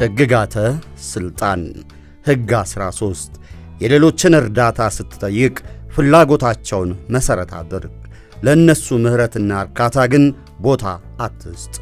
ሕግጋተ ሥልጣን ሕግ 13 የሌሎችን እርዳታ ስትጠይቅ ፍላጎታቸውን መሠረት አድርግ። ለእነሱ ምሕረትና እርካታ ግን ቦታ አትስጥ።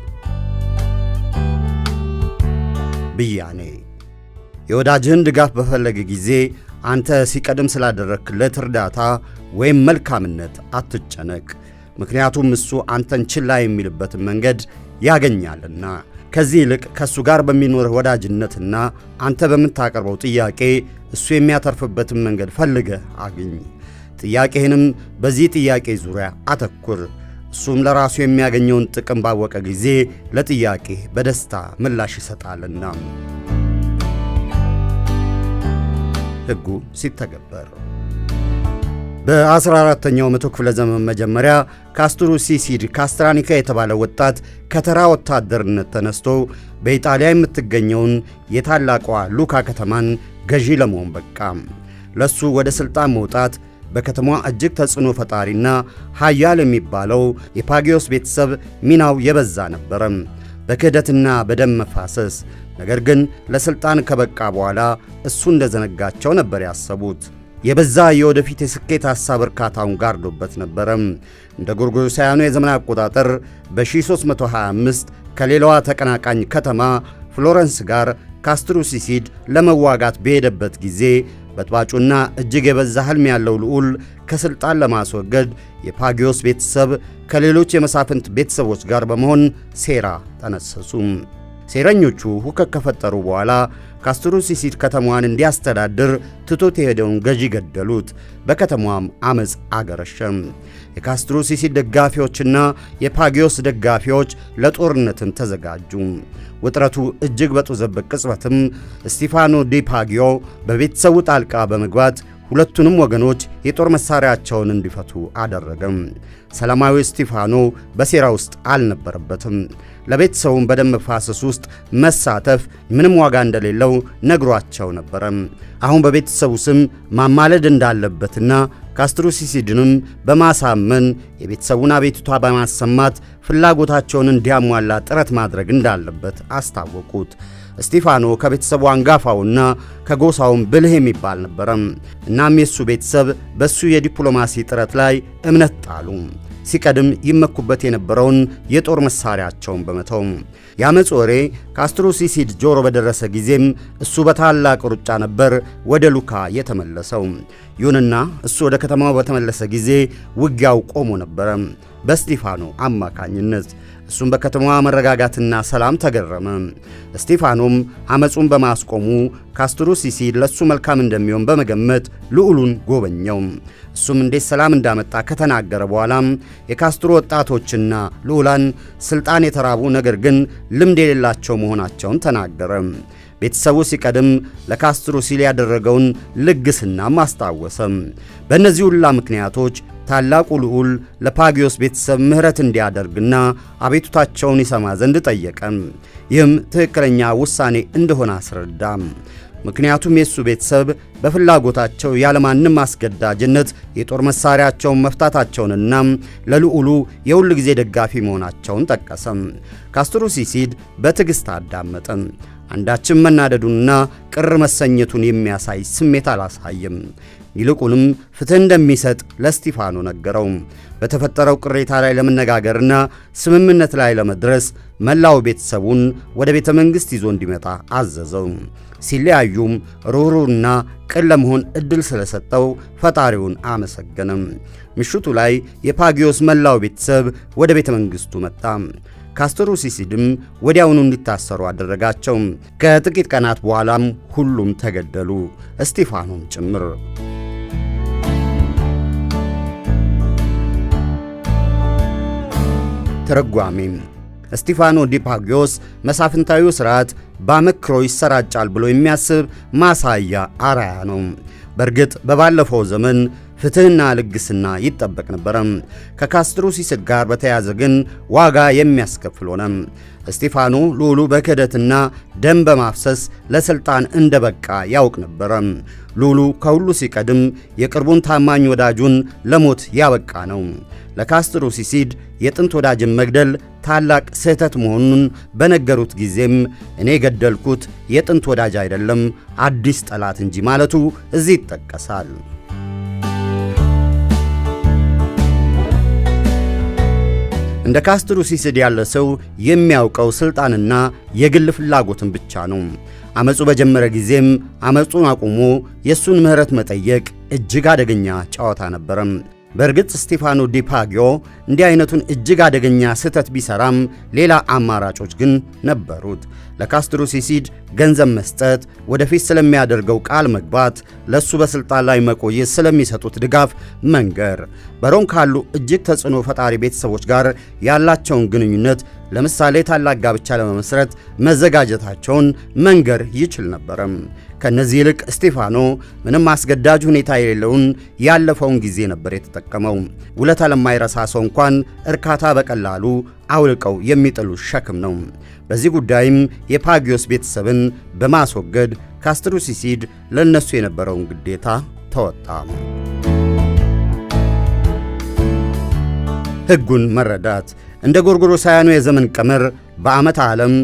ብያኔ የወዳጅህን ድጋፍ በፈለገ ጊዜ አንተ ሲቀድም ስላደረግክለት እርዳታ ወይም መልካምነት አትጨነቅ። ምክንያቱም እሱ አንተን ችላ የሚልበትን መንገድ ያገኛልና። ከዚህ ይልቅ ከእሱ ጋር በሚኖርህ ወዳጅነትና አንተ በምታቀርበው ጥያቄ እሱ የሚያተርፍበትን መንገድ ፈልገህ አግኝ። ጥያቄህንም በዚህ ጥያቄ ዙሪያ አተኩር። እሱም ለራሱ የሚያገኘውን ጥቅም ባወቀ ጊዜ ለጥያቄ በደስታ ምላሽ ይሰጣልና። ሕጉ ሲተገበር በ14ኛው መቶ ክፍለ ዘመን መጀመሪያ ካስትሩ ሲሲድ ካስትራኒካ የተባለ ወጣት ከተራ ወታደርነት ተነስቶ በኢጣሊያ የምትገኘውን የታላቋ ሉካ ከተማን ገዢ ለመሆን በቃ። ለሱ ወደ ሥልጣን መውጣት በከተማዋ እጅግ ተጽዕኖ ፈጣሪና ኃያል የሚባለው የፓጊዮስ ቤተሰብ ሚናው የበዛ ነበረ፣ በክህደትና በደም መፋሰስ። ነገር ግን ለሥልጣን ከበቃ በኋላ እሱ እንደዘነጋቸው ነበር ያሰቡት። የበዛ የወደፊት የስኬት ሐሳብ እርካታውን ጋርዶበት ነበረ። እንደ ጎርጎሮሳውያኑ የዘመን አቆጣጠር በ1325 ከሌላዋ ተቀናቃኝ ከተማ ፍሎረንስ ጋር ካስትሩ ሲሲድ ለመዋጋት በሄደበት ጊዜ በጥባጩና እጅግ የበዛ ሕልም ያለው ልዑል ከሥልጣን ለማስወገድ የፓጊዮስ ቤተሰብ ከሌሎች የመሳፍንት ቤተሰቦች ጋር በመሆን ሴራ ጠነሰሱ። ሴረኞቹ ሁከት ከፈጠሩ በኋላ ካስትሩ ሲሲድ ከተማዋን እንዲያስተዳድር ትቶት የሄደውን ገዢ ገደሉት። በከተማዋም ዐመፅ አገረሸም። የካስትሩ ሲሲድ ደጋፊዎችና የፓጊዮስ ደጋፊዎች ለጦርነትም ተዘጋጁ። ውጥረቱ እጅግ በጦዘበት ቅጽበትም ስቲፋኖ ዲ ፓጊዮ በቤተሰቡ ጣልቃ በመግባት ሁለቱንም ወገኖች የጦር መሣሪያቸውን እንዲፈቱ አደረገም። ሰላማዊ ስቲፋኖ በሴራ ውስጥ አልነበረበትም። ለቤተሰቡም በደም መፋሰስ ውስጥ መሳተፍ ምንም ዋጋ እንደሌለው ነግሯቸው ነበረ። አሁን በቤተሰቡ ስም ማማለድ እንዳለበትና ካስትሩ ሲሲድንም በማሳመን የቤተሰቡን አቤቱታ በማሰማት ፍላጎታቸውን እንዲያሟላ ጥረት ማድረግ እንዳለበት አስታወቁት። እስጢፋኖ ከቤተሰቡ አንጋፋውና ከጎሳውም ብልህ የሚባል ነበረ። እናም የሱ ቤተሰብ በሱ የዲፕሎማሲ ጥረት ላይ እምነት ጣሉ። ሲቀድም ይመኩበት የነበረውን የጦር መሳሪያቸውን በመተው የአመፅ ወሬ ካስትሩ ሲሲድ ጆሮ በደረሰ ጊዜም እሱ በታላቅ ሩጫ ነበር ወደ ሉካ የተመለሰው። ይሁንና እሱ ወደ ከተማው በተመለሰ ጊዜ ውጊያው ቆሞ ነበረ በስጢፋኖ አማካኝነት። እሱም በከተማዋ መረጋጋትና ሰላም ተገረመ። እስጢፋኖም አመፁን በማስቆሙ ካስትሩ ሲሲድ ለእሱ መልካም እንደሚሆን በመገመት ልዑሉን ጎበኘው። እሱም እንዴት ሰላም እንዳመጣ ከተናገረ በኋላም የካስትሮ ወጣቶችና ልዑላን ሥልጣን የተራቡ ነገር ግን ልምድ የሌላቸው መሆናቸውን ተናገረ። ቤተሰቡ ሲቀድም ለካስትሮ ሲል ያደረገውን ልግስናም አስታወሰ። በእነዚህ ሁላ ምክንያቶች ታላቁ ልዑል ለፓጊዮስ ቤተሰብ ምሕረት እንዲያደርግና አቤቱታቸውን ይሰማ ዘንድ ጠየቀ። ይህም ትክክለኛ ውሳኔ እንደሆነ አስረዳ። ምክንያቱም የእሱ ቤተሰብ በፍላጎታቸው ያለማንም አስገዳጅነት የጦር መሣሪያቸውን መፍታታቸውንና ለልዑሉ የሁል ጊዜ ደጋፊ መሆናቸውን ጠቀሰ። ካስትሩ ሲሲድ በትዕግሥት አዳመጠ። አንዳችም መናደዱንና ቅር መሰኘቱን የሚያሳይ ስሜት አላሳየም። ይልቁንም ፍትሕ እንደሚሰጥ ለስቲፋኖ ነገረው። በተፈጠረው ቅሬታ ላይ ለመነጋገርና ስምምነት ላይ ለመድረስ መላው ቤተሰቡን ወደ ቤተ መንግሥት ይዞ እንዲመጣ አዘዘው። ሲለያዩም ሩህሩህና ቅን ለመሆን ዕድል ስለሰጠው ፈጣሪውን አመሰገነም። ምሽቱ ላይ የፓጊዮስ መላው ቤተሰብ ወደ ቤተ መንግሥቱ መጣ። ካስትሩ ሲሲድም ወዲያውኑ እንዲታሰሩ አደረጋቸው። ከጥቂት ቀናት በኋላም ሁሉም ተገደሉ፣ እስጢፋኖም ጭምር። ትርጓሜም እስጢፋኖ ዲፓጊዮስ መሳፍንታዊው ሥርዓት በአመክሮ ይሰራጫል ብሎ የሚያስብ ማሳያ አራያ ነው። በእርግጥ በባለፈው ዘመን ፍትሕና ልግስና ይጠበቅ ነበረ። ከካስትሩ ሲሲድ ጋር በተያያዘ ግን ዋጋ የሚያስከፍል ሆነ። እስጢፋኖ ልዑሉ በክህደትና ደም በማፍሰስ ለሥልጣን እንደ በቃ ያውቅ ነበረ። ልዑሉ ከሁሉ ሲቀድም የቅርቡን ታማኝ ወዳጁን ለሞት ያበቃ ነው። ለካስትሩ ሲሲድ የጥንት ወዳጅን መግደል ታላቅ ስህተት መሆኑን በነገሩት ጊዜም እኔ የገደልኩት የጥንት ወዳጅ አይደለም አዲስ ጠላት እንጂ ማለቱ እዚህ ይጠቀሳል። እንደ ካስትሩ ሲስድ ያለ ሰው የሚያውቀው ሥልጣንና የግል ፍላጎትን ብቻ ነው። አመፁ በጀመረ ጊዜም አመፁን አቁሞ የእሱን ምሕረት መጠየቅ እጅግ አደገኛ ጨዋታ ነበረም። በእርግጥ ስቴፋኖ ዲፓጊዮ እንዲህ አይነቱን እጅግ አደገኛ ስህተት ቢሰራም ሌላ አማራጮች ግን ነበሩት። ለካስትሮ ሲሲድ ገንዘብ መስጠት፣ ወደፊት ስለሚያደርገው ቃል መግባት፣ ለእሱ በሥልጣን ላይ መቆየት ስለሚሰጡት ድጋፍ መንገር፣ በሮም ካሉ እጅግ ተጽዕኖ ፈጣሪ ቤተሰቦች ጋር ያላቸውን ግንኙነት ለምሳሌ ታላቅ ጋብቻ ለመመስረት መዘጋጀታቸውን መንገር ይችል ነበረም። ከነዚህ ይልቅ ስቴፋኖ ምንም አስገዳጅ ሁኔታ የሌለውን ያለፈውን ጊዜ ነበር የተጠቀመው። ውለታ ለማይረሳ ሰው እንኳን እርካታ በቀላሉ አውልቀው የሚጥሉ ሸክም ነው። በዚህ ጉዳይም የፓጊዮስ ቤተሰብን በማስወገድ ካስትሩ ሲሲድ ለእነሱ የነበረውን ግዴታ ተወጣ። ሕጉን መረዳት እንደ ጎርጎሮሳውያኑ የዘመን ቀመር በዓመተ ዓለም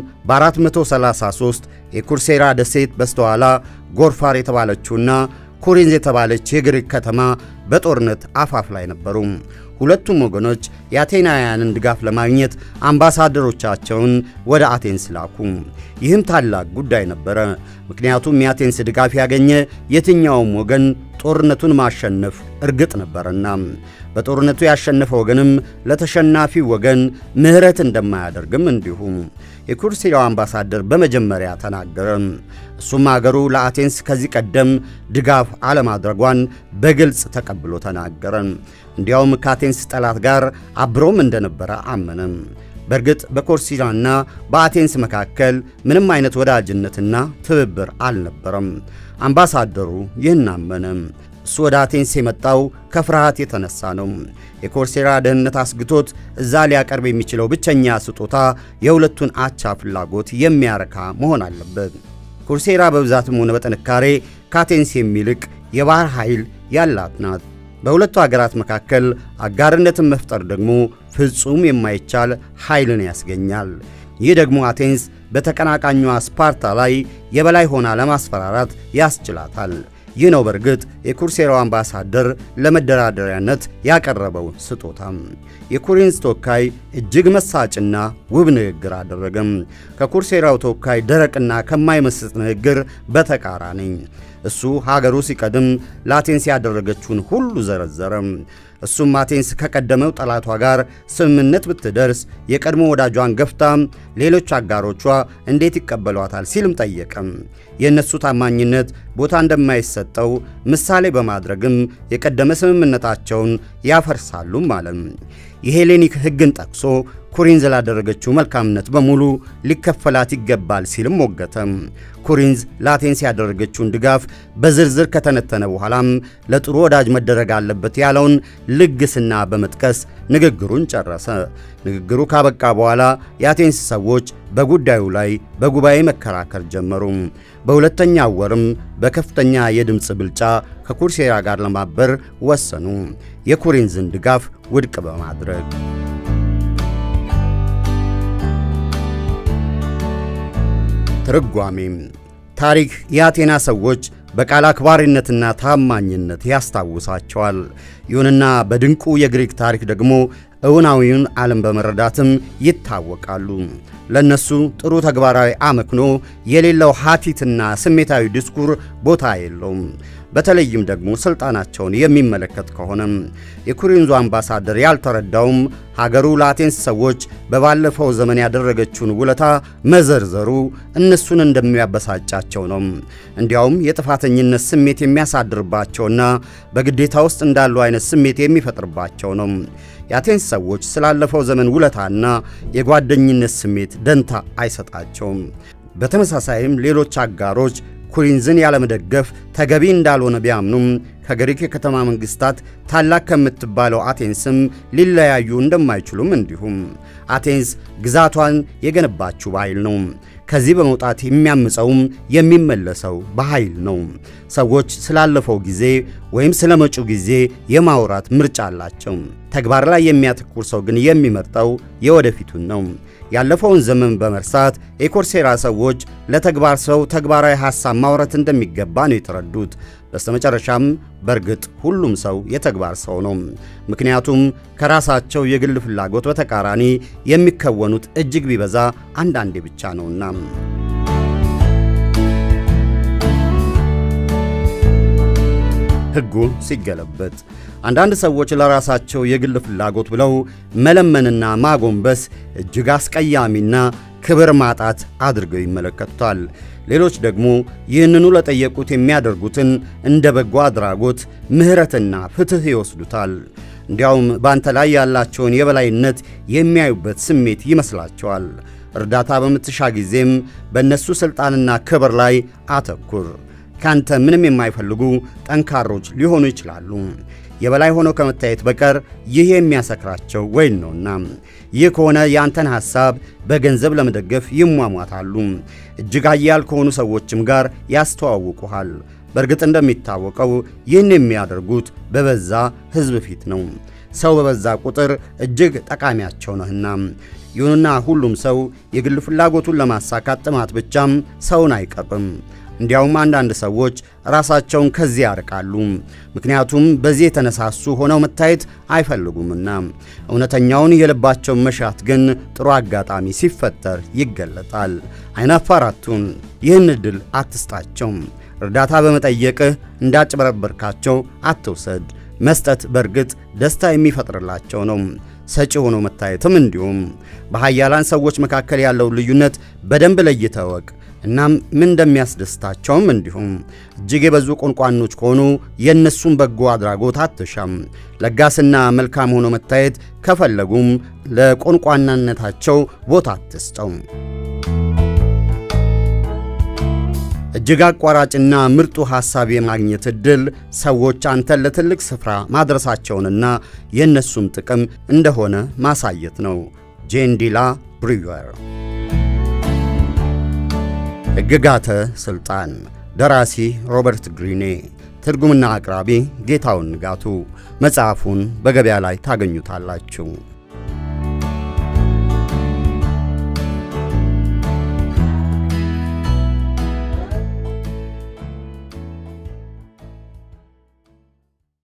በ433 የኩርሴራ ደሴት በስተኋላ ጎርፋር የተባለችውና ኮሪንዝ የተባለች የግሪክ ከተማ በጦርነት አፋፍ ላይ ነበሩ። ሁለቱም ወገኖች የአቴናውያንን ድጋፍ ለማግኘት አምባሳደሮቻቸውን ወደ አቴንስ ላኩ። ይህም ታላቅ ጉዳይ ነበረ። ምክንያቱም የአቴንስ ድጋፍ ያገኘ የትኛውም ወገን ጦርነቱን ማሸነፍ እርግጥ ነበርና በጦርነቱ ያሸነፈ ወገንም ለተሸናፊ ወገን ምሕረት እንደማያደርግም እንዲሁ የኩርሲራው አምባሳደር በመጀመሪያ ተናገረ። እሱም አገሩ ለአቴንስ ከዚህ ቀደም ድጋፍ አለማድረጓን በግልጽ ተቀብሎ ተናገረ። እንዲያውም ከአቴንስ ጠላት ጋር አብሮም እንደነበረ አመነም። በእርግጥ በኮርሲራና በአቴንስ መካከል ምንም አይነት ወዳጅነትና ትብብር አልነበረም። አምባሳደሩ ይህን አመነ። እሱ ወደ አቴንስ የመጣው ከፍርሃት የተነሳ ነው። የኮርሴራ ደህንነት አስግቶት እዛ ሊያቀርብ የሚችለው ብቸኛ ስጦታ የሁለቱን አቻ ፍላጎት የሚያረካ መሆን አለበት። ኮርሴራ በብዛትም ሆነ በጥንካሬ ከአቴንስ የሚልቅ የባህር ኃይል ያላት ናት። በሁለቱ አገራት መካከል አጋርነትን መፍጠር ደግሞ ፍጹም የማይቻል ኃይልን ያስገኛል። ይህ ደግሞ አቴንስ በተቀናቃኟ ስፓርታ ላይ የበላይ ሆና ለማስፈራራት ያስችላታል። ይህ ነው በእርግጥ የኩርሴራው አምባሳደር ለመደራደሪያነት ያቀረበው ስጦታም። የኮሪንዝ ተወካይ እጅግ መሳጭና ውብ ንግግር አደረገም። ከኩርሴራው ተወካይ ደረቅና ከማይመስጥ ንግግር በተቃራኒ እሱ ሀገሩ ሲቀድም ለአቴንስ ያደረገችውን ሁሉ ዘረዘረ። እሱም አቴንስ ከቀደመው ጠላቷ ጋር ስምምነት ብትደርስ የቀድሞ ወዳጇን ገፍታ ሌሎች አጋሮቿ እንዴት ይቀበሏታል ሲልም ጠየቀም። የእነሱ ታማኝነት ቦታ እንደማይሰጠው ምሳሌ በማድረግም የቀደመ ስምምነታቸውን ያፈርሳሉም አለም። የሄሌኒክ ሕግን ጠቅሶ ኮሪንዝ ላደረገችው መልካምነት በሙሉ ሊከፈላት ይገባል ሲልም ሞገተም። ኮሪንዝ ለአቴንስ ያደረገችውን ድጋፍ በዝርዝር ከተነተነ በኋላም ለጥሩ ወዳጅ መደረግ አለበት ያለውን ልግስና በመጥቀስ ንግግሩን ጨረሰ። ንግግሩ ካበቃ በኋላ የአቴንስ ሰዎች በጉዳዩ ላይ በጉባኤ መከራከር ጀመሩ። በሁለተኛው ወርም በከፍተኛ የድምፅ ብልጫ ከኩርሴራ ጋር ለማበር ወሰኑ፣ የኮሪንዝን ድጋፍ ውድቅ በማድረግ ትርጓሜም ታሪክ የአቴና ሰዎች በቃል አክባሪነትና ታማኝነት ያስታውሳቸዋል። ይሁንና በድንቁ የግሪክ ታሪክ ደግሞ እውናዊውን ዓለም በመረዳትም ይታወቃሉ። ለነሱ ጥሩ ተግባራዊ አመክኖ የሌለው ሀቲትና ስሜታዊ ዲስኩር ቦታ የለውም። በተለይም ደግሞ ሥልጣናቸውን የሚመለከት ከሆነም የኮሪንዙ አምባሳደር ያልተረዳውም ሀገሩ ለአቴንስ ሰዎች በባለፈው ዘመን ያደረገችውን ውለታ መዘርዘሩ እነሱን እንደሚያበሳጫቸው ነው። እንዲያውም የጥፋተኝነት ስሜት የሚያሳድርባቸውና በግዴታ ውስጥ እንዳሉ አይነት ስሜት የሚፈጥርባቸው ነው። የአቴንስ ሰዎች ስላለፈው ዘመን ውለታና የጓደኝነት ስሜት ደንታ አይሰጣቸውም። በተመሳሳይም ሌሎች አጋሮች ኮሪንዝን ያለመደገፍ ተገቢ እንዳልሆነ ቢያምኑም ከግሪክ የከተማ መንግሥታት ታላቅ ከምትባለው አቴንስም ሊለያዩ እንደማይችሉም እንዲሁም አቴንስ ግዛቷን የገነባችው በኃይል ነው። ከዚህ በመውጣት የሚያምፀውም የሚመለሰው በኃይል ነው። ሰዎች ስላለፈው ጊዜ ወይም ስለ መጪው ጊዜ የማውራት ምርጫ አላቸው። ተግባር ላይ የሚያተኩር ሰው ግን የሚመርጠው የወደፊቱን ነው። ያለፈውን ዘመን በመርሳት የኮርሴራ ሰዎች ለተግባር ሰው ተግባራዊ ሐሳብ ማውራት እንደሚገባ ነው የተረዱት። በስተመጨረሻም በእርግጥ ሁሉም ሰው የተግባር ሰው ነው። ምክንያቱም ከራሳቸው የግል ፍላጎት በተቃራኒ የሚከወኑት እጅግ ቢበዛ አንዳንዴ ብቻ ነውና። ሕጉ ሲገለበጥ አንዳንድ ሰዎች ለራሳቸው የግል ፍላጎት ብለው መለመንና ማጎንበስ እጅግ አስቀያሚና ክብር ማጣት አድርገው ይመለከቱታል። ሌሎች ደግሞ ይህንኑ ለጠየቁት የሚያደርጉትን እንደ በጎ አድራጎት ምሕረትና ፍትሕ ይወስዱታል። እንዲያውም በአንተ ላይ ያላቸውን የበላይነት የሚያዩበት ስሜት ይመስላቸዋል። እርዳታ በምትሻ ጊዜም በእነሱ ሥልጣንና ክብር ላይ አተኩር። ካንተ ምንም የማይፈልጉ ጠንካሮች ሊሆኑ ይችላሉ። የበላይ ሆነው ከመታየት በቀር ይህ የሚያሰክራቸው ወይን ነውና፣ ይህ ከሆነ የአንተን ሐሳብ በገንዘብ ለመደገፍ ይሟሟታሉ። እጅግ ኃያል ከሆኑ ሰዎችም ጋር ያስተዋውቁሃል። በእርግጥ እንደሚታወቀው ይህን የሚያደርጉት በበዛ ሕዝብ ፊት ነው። ሰው በበዛ ቁጥር እጅግ ጠቃሚያቸው ነህና። ይሁንና ሁሉም ሰው የግል ፍላጎቱን ለማሳካት ጥማት ብቻም ሰውን አይቀርብም። እንዲያውም አንዳንድ ሰዎች ራሳቸውን ከዚህ ያርቃሉ። ምክንያቱም በዚህ የተነሳሱ ሆነው መታየት አይፈልጉምና። እውነተኛውን የልባቸውን መሻት ግን ጥሩ አጋጣሚ ሲፈጠር ይገለጣል። አይናፋራቱን ይህን ዕድል አትስጣቸው። እርዳታ በመጠየቅህ እንዳጭበረበርካቸው አትውሰድ። መስጠት በእርግጥ ደስታ የሚፈጥርላቸው ነው። ሰጪ ሆኖ መታየትም እንዲሁም። በኃያላን ሰዎች መካከል ያለውን ልዩነት በደንብ ለይተህ እወቅ። እናም ምን እንደሚያስደስታቸውም እንዲሁም። እጅግ የበዙ ቆንቋኖች ከሆኑ የእነሱን በጎ አድራጎት አትሻም። ለጋስና መልካም ሆኖ መታየት ከፈለጉም ለቆንቋናነታቸው ቦታ አትስጠው። እጅግ አቋራጭና ምርጡ ሐሳብ የማግኘት ዕድል ሰዎች አንተን ለትልቅ ስፍራ ማድረሳቸውንና የእነሱም ጥቅም እንደሆነ ማሳየት ነው። ጄንዲላ ብሪዌር ሕግጋተ ሥልጣን ደራሲ ሮበርት ግሪኔ ትርጉምና አቅራቢ ጌታውን ንጋቱ መጽሐፉን በገበያ ላይ ታገኙታላችሁ።